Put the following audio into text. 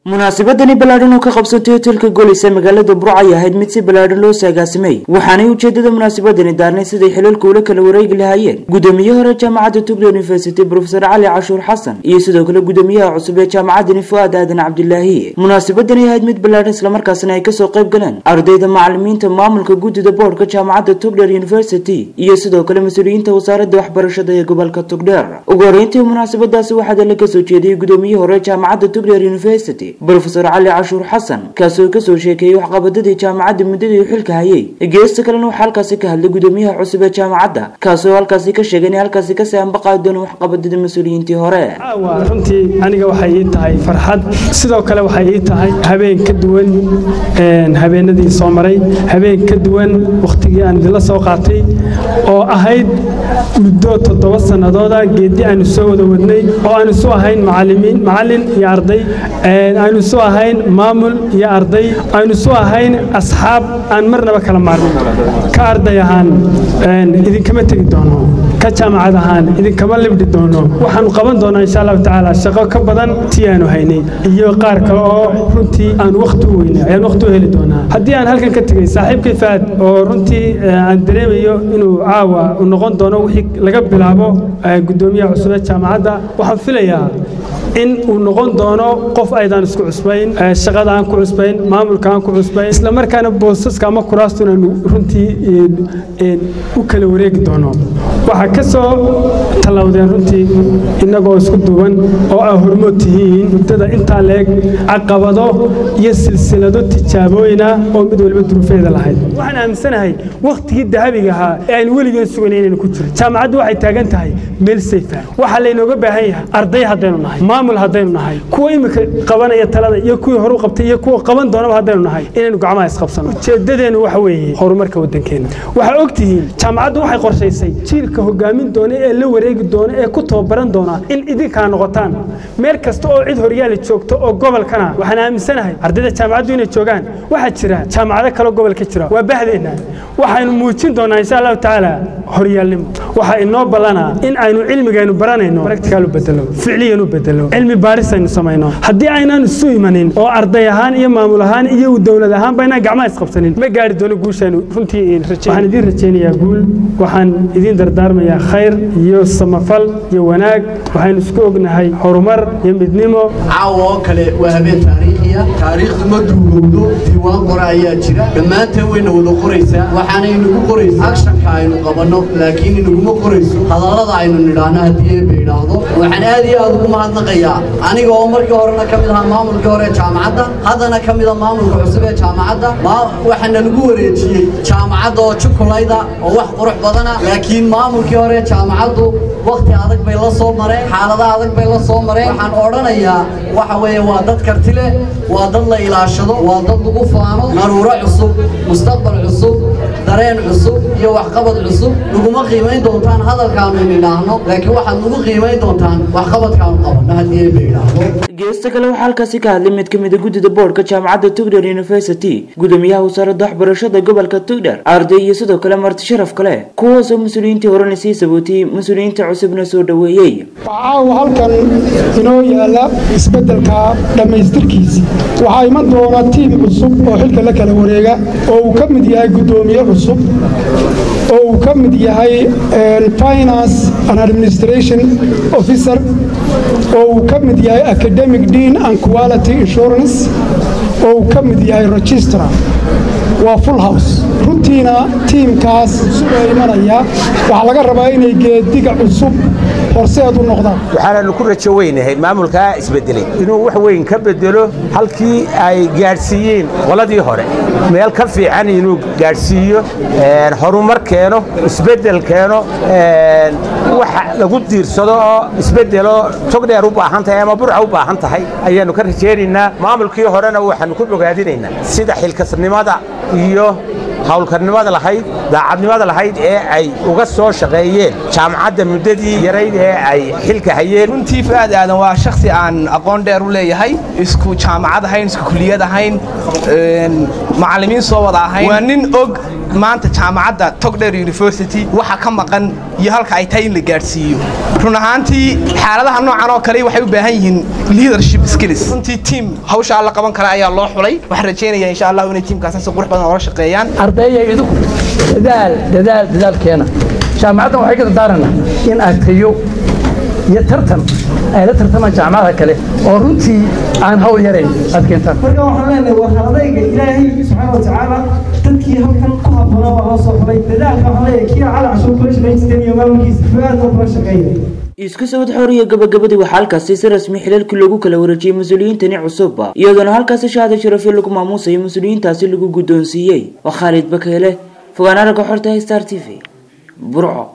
munaasabadani ballaadhan oo ka qabsatay hotelka golis ee magaalada burca ay ahayd mid si ballaadhan loo saagaasimay waxaanay ujeedada munaasabadani daarnay siday xilalka ula kala wareegi lahaayeen gudoomiye hore jaamacadda tugla university brofesor cali cashuur xasan iyo sidoo kale gudoomiyaha cusub ee jaamacadani fu'aad aadan cabdilaahi munaasabadani ahayd mid ballaadhan islamarkaasina ay kasoo qayb galeen ardayda macalimiinta maamulka guddida boordhka jaamacadda tugler university iyo sidoo kale mas-uuliyiinta wasaaradda waxbarashada ee gobolka tugdheer ugu horeyntii munaasabadaasi waxaa dala kasoo jeediyey gudoomiye hore jaamacadda tugler university brofesor cali cashuur xasan kaasoo kasoo sheekeeyey waxqabadadii jaamacadda muddadii uu xilka hayay geesta kalena waxaa halkaasi ka hadlay gudoomiyaha cusub ee jaamacadda kaasoo halkaasi ka sheegay inay halkaasi kasii ambaqaadi doona waxqabadadii mas-uuliyiintii hore caawa runtii aniga waxay ii tahay farxad sidoo kale waxay ii tahay habeen ka duwan habeenadii soo maray habeen ka duwan wakhtigii aan idinla soo qaatay oo ahayd muddo toddoba sannadooda geeddi aanu soo wada wadnay oo aanu isu ahayn macalimiin macallin iyo arday aynu isu ahayn maamul iyo arday aynu isu ahayn asxaab aan marnaba kala maarmin ka arday ahaan idinkama tegi doono ka jaamacad ahaan idinkama libdhi doono waxaanu qaban doonaa insha allahu tacaala shaqo ka badan tii aanu haynay iyo qaar kale oo runtii aan wakhti u weynay ayaan wakhti u heli doonaa haddii aan halkan ka tegey saaxiibkay faad oo runtii aan dareemayo inuu caawa u noqon doono wixii laga bilaabo gudoomiyaha cusub ee jaamacadda waxaan filayaa in uu noqon doono qof aydaan isku cusbayn shaqada aan ku cusbayn maamulka aan ku cusbayn isla markaana boosaska ama kuraastu inaanu runtii u kala wareegi doono waxaa ka soo tallawdeen runtii innagoo isku duuban oo aa hormood tihiin muddada intaa leeg caqabado iyo silsilado tijaabooyina oo mid waliba duruufeeda lahayd waxaan aaminsanahay wakhtigii dahabiga ahaa ee aynu weligeen suganay inaynu ku jiro jaamacaddu waxay taagan tahay meel sayfa waxaa laynooga baahan yahay arday haddaynu nahay maamul haddaynu nahay kuwa imika qabanaya talada iyo kuwii horu qabtay iyo kuwa qaban doonaba haddaynu nahay inaynu gacmaha isqabsano ujeeddadeennu waxa weeye horumarka waddankeenna waxaa og tihiin jaamacaddu waxay qorshaysay jiilka hogaamin doona ee la wareegi doona ee ku tababaran doona in idinkaa noqotaan meel kasta oo cid horyaali joogto oo gobolkana waxaan aaminsanahay ardayda jaamacaddu inay joogaan waxaa jira jaamacado kaloo gobolka jira waa bahdeenna waxaynu muujin doonaa insha allahu tacaala horyaalnimo waxaa inoo ballanaa in aynu cilmigaynu baranayno practical u bedelo ficliyan u bedelo cilmi baaris aynu samayno haddii aynaan isu imanin oo arday ahaan iyo maamul ahaan iyo dowlad ahaan baynaan gacmaha isqabsanin ma gaari doono guushaanu runtii waxaan idiin rajaynayaa guul waxaan idiin dardaarmayaa khayr iyo samafal iyo wanaag waxaynu isku ognahay horumar iyo midnimo caawa oo kale waa habeen taariikhiya taariikhdu ma duugowdo diiwaan qora ayaa jira dhammaanteen wayna wada qoraysaa waxaana inagu qoraysa akshanka aynu qabanno laakiin inaguma qorayso hadallada aynu nidhaahno haddii eeba idhaahdo waxaan aad iyo aad ugu mahadnaqayaa aniga oo markii horena ka mid ahaa maamulkii hore ee jaamacadda haddana ka mid a maamulka cusub ee jaamacadda waxaana lagu wareejiyey jaamacadda oo jukulayda oo wax qurux badana laakiin maamulkii hore ee jaamacaddu wakhti adag bay la soo mareen xaalada adag bay la soo mareen waxaan odhanayaa waxa weeye waa dad karti leh waa dad la ilaashado waa dad lagu faano naruuro cusub mustaqbal cusub dareen cusub iyo waxqabad cusub naguma qiimayn doontaan hadalkaanu inidhaahno laakiin waxaad nagu qiimayn doontaan waxqabadkaanu qabanno haddii eeba idhaahdo geesta kale waxaa halkaasi ka hadlay mid ka mid a guddida boordhka jaamacadda tugler university gudoomiyaha wasaaradda waxbarashada gobolka tugler arday iyo sidoo kale marti sharaf kale kuwaasoo mas-uuliyiintii horena sii sabootiyey mas-uuliyiinta cusubna soo dhoweeyey caawa halkan inoo yaala isbeddelka dhammaystirkiisii waxaa iman doona tiim cusub oo xilka la kala wareega oo uu ka mid yahay guddoomiye cusub oo uu ka mid yahay finance and administration officer oo uu ka mid yahay academic dean and quality insurance oo uu ka mid yahay registrar waa full house runtiina tiimkaas cusub ee imanaya waxaa laga rabaa inay geediga cusub horseed u noqdaan waxaananu ku rajo weynahay maamulkaa isbedelay inuu wax weyn ka bedelo halkii ay gaadhsiiyeen qoladii hore meel ka fiican inuu gaadhsiiyo horumar keeno isbedel keeno wax lagu diirsado oo isbedelo togdheer u baahan tahay ama burca u baahan tahay ayaannu ka rajaynaynaa maamulkii horena waxaannu ku bogaadinaynaa sida xilkasnimada iyo hawlkarnimada lahayd daacadnimada lahayd ee ay uga soo shaqeeyeen jaamacadda muddadii yarayd ee ay xilka hayeen runtii fu'aad aadan waa shakhsi aan aqoon dheer u leeyahay isku jaamacad ahayn isku kuliyad ahayn macallimiin soo wada ahayn waa nin og maanta jaamacadda togdheer university waxa ka maqan iyo halka ay tahay in la gaadhsiiyo run ahaantii xaaladaha noocan oo kale waxay u baahan yihiin leadership skills runtii tiim hawshaa la qaban kara ayaa loo xulay waxaan rajaynayaa insha allahu inay tiimkaasi si qurux badan oola shaqeeyaan ardayya idinku dadaal dadaal dadaalkeena jaamacaddan waxay ka dardaarana in aad tayo iyo tartan ay la tartamaan jaamacadaha kale oo runtii aan hawl yarayn aad keentaan marka waxaan leenahay war haladayga ilaahay subxaana wa tacaala dadkii halkan ku habboonaa baa loo soo xulay dadaalka waxaan leeyahay kii cali cashuur kula shaqayn jirteen iyo maamulkiisa fuaadoo kula shaqeeya isku sawad xooriya gabagabadii waxaa halkaasi si rasmi xilalkii loogu kala wareejiyey mas-uuliyiintani cusubba iyadoona halkaasi shahaada sharafyo lagu maamuusayo mas-uuliyiintaasi lagu guddoonsiiyey waa khaalid bakeele fogaan aragga xorta star t v burco